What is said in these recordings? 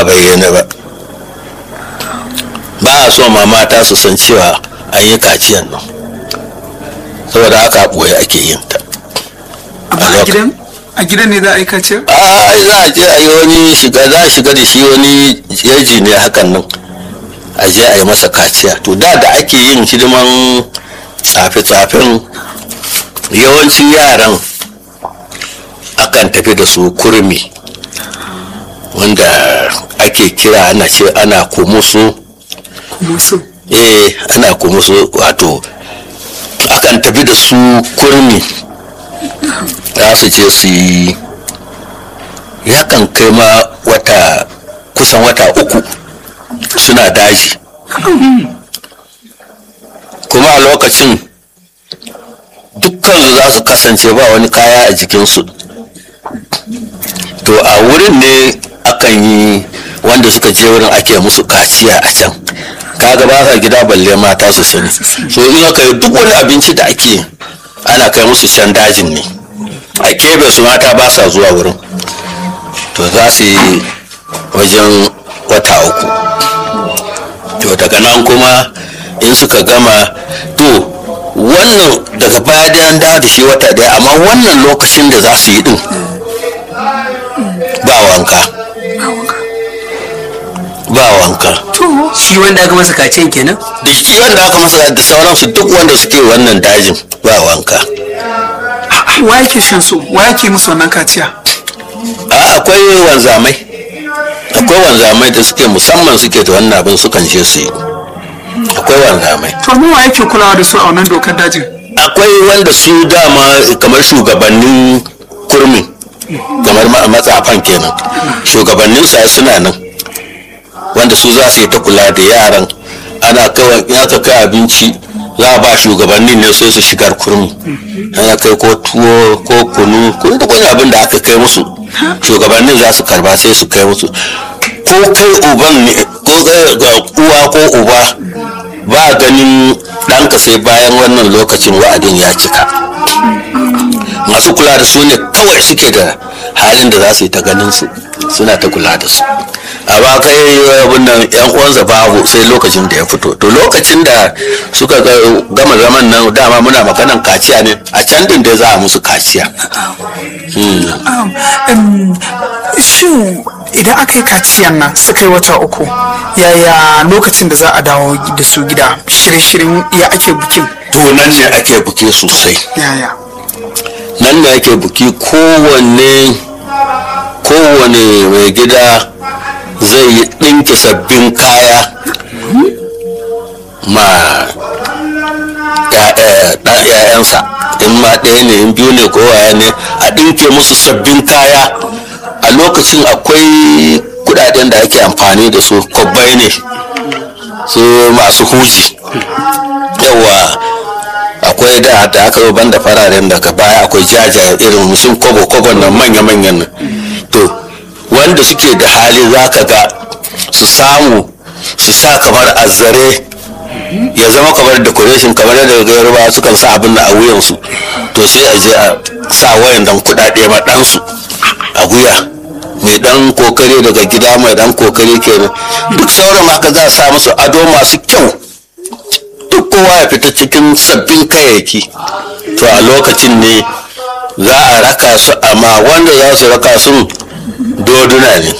a bayyane ba ba a so ma mata su san cewa an yi kaciyan nan saboda haka ɓoye ake yin ta amma a gidan a gidan ne za a yi kaciya a za a je a yi wani shiga za a shiga da shi wani yaji ne hakan nan a je a yi masa kaciya to da da ake yin hidiman tsafe-tsafen yawancin yaran akan tafi da su kurmi wanda ake kira ana ce ana kumusu kuma so eh ana kumusu wato akan tafi da su kurmi za su je su yi yakan kai ma wata kusan wata uku suna daji kuma a lokacin dukkansu za su kasance ba wani kaya a jikinsu to a wurin ne akan yi wanda suka je wurin ake musu kaciya a can kaga ba sa gida balle mata su sani so in aka yi duk wani abinci da ake ana kai musu can dajin ne a kebe su mata ba sa zuwa wurin to za su yi wajen wata uku to daga nan kuma in suka gama to wannan daga baya da an dawo da shi wata daya amma wannan lokacin da za su yi din ba wanka ba wanka shi wanda aka masa kaciyan kenan da shi wanda aka masa da sauransu duk wanda suke wannan dajin ba wanka wa yake shan su wa yake musu wannan kaciya a akwai wanzamai akwai wanzamai da suke musamman suke da wannan abin sukan je su yi akwai wanzamai to mu wa yake kulawa da su a wannan dokar dajin akwai wanda su dama kamar shugabannin kurmi kamar ma- matsafan kenan shugabannin sa suna nan wanda su za su yi ta kula da yaran ana kawai in aka kai abinci za a ba shugabannin ne sai su shigar kurmi ana kai ko tuwo ko kunu ko duk wani abin da aka kai musu shugabannin za su karba sai su kai musu ko kai uban ne ko ga ga uwa ko uba ba ganin ɗanka sai bayan wannan lokacin wa'adin ya cika masu kula da su ne kawai suke da halin da za su yi ta ganin su suna ta kula da su a ba kai abin nan yan uwansa babu sai lokacin da ya fito to lokacin da suka ga- gama zaman nan dama muna maganan kaciya ne a can din da za a musu kaciya Um, um, shin idan aka yi kaciyan nan suka yi wata uku yaya lokacin da za a dawo da su gida shirye-shiryen ya ake bikin to nan ne ake buke sosai yaya nan ne ake buki kowanne kowane mai gida zai yi ɗinki sabbin kaya ma ‘ya'yansa in ma ɗaya ne in biyu ne ko waya ne a ɗinke musu sabbin kaya a lokacin akwai kudaden da ake amfani da su kwabbai ne su masu huji yawa akwai da da aka yi banda fararen daga baya akwai jajaye irin musun kobo kobo nan manya-manyan nan to wanda suke da hali za ka ga su samu su sa kamar azzare ya zama kamar decoration kamar yadda ga yarbawa sukan sa abin da a wuyansu to sai a je a sa wayan dan kudade ma ɗansu a wuya mai dan kokari daga gida mai dan kokari kenan duk sauran haka za a sa musu ado masu kyau duk kowa ya fita cikin sabbin kayayyaki to a lokacin ne za a raka su amma wanda za su raka sun doduna ne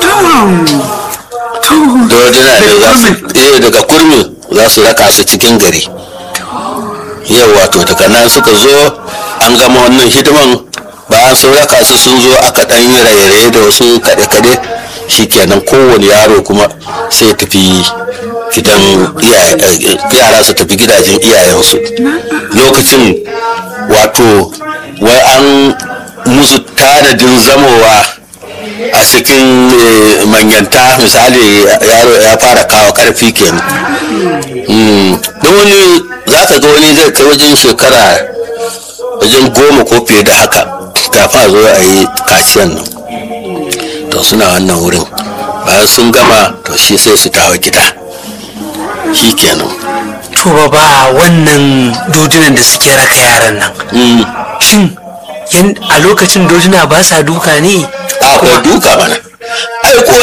doduna ne za su eh daga kurmi za su raka su cikin gari yau wato daga nan suka zo an gama wannan hidiman bayan sun raka su sun zo aka dan yi raye-raye da wasu kaɗe-kaɗe shikenan kowane yaro kuma sai tafi gidan iyaye- yara su tafi gidajen iyayensu lokacin wato wai an musu tanadin zamowa a cikin eh, manyanta misali yaro ya fara kawo karfi kenan Mm. don wani za ka ga wani zai kai wajen shekara wajen goma ko fiye da haka kafin a zo a yi kaciyan nan to suna wannan wurin bayan sun gama to shi sai su dawo gida shi kenan to ba ba wannan dodunan da suke raka yaran nan Mm. shin yan- a lokacin doduna ba sa duka ne akwai duka mana ai ko